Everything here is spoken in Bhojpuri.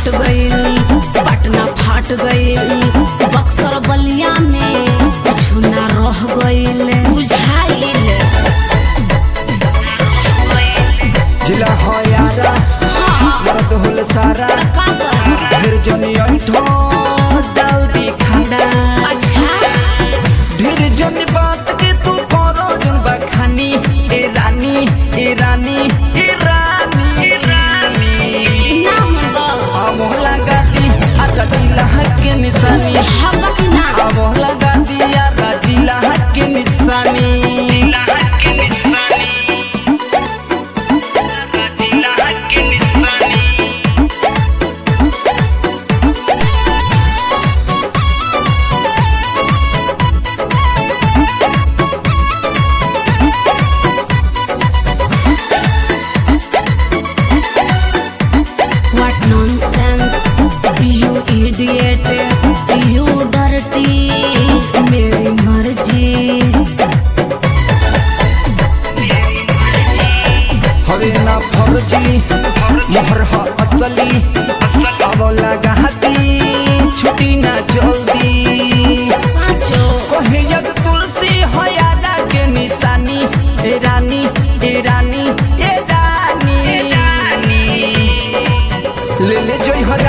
फाट गईल पटना फाट गईल बक्सर बलिया में कुछ ना रह गईल बुझाइल जिला हो यारा मर्द होल सारा का कर फिर जनी ऐठो डाल दी खाना अच्छा ढेर जन बात के तू करो जन बखानी ए रानी ए रानी ए रानी रानी ना मनबा आ मोहला गाती आ जिला के निशानी हवा की ना आ मोहला गाती आ जिला के निशानी What nonsense, you idiot, you dirty, मेरी मर्जी हवे ना फर्जी मोहर ह असली अब लगाती छुटी ना जल्दी साचो कहे यद तुलसी हो यादा के निशानी ए रानी ए रानी ए रानी ले ले जोई हर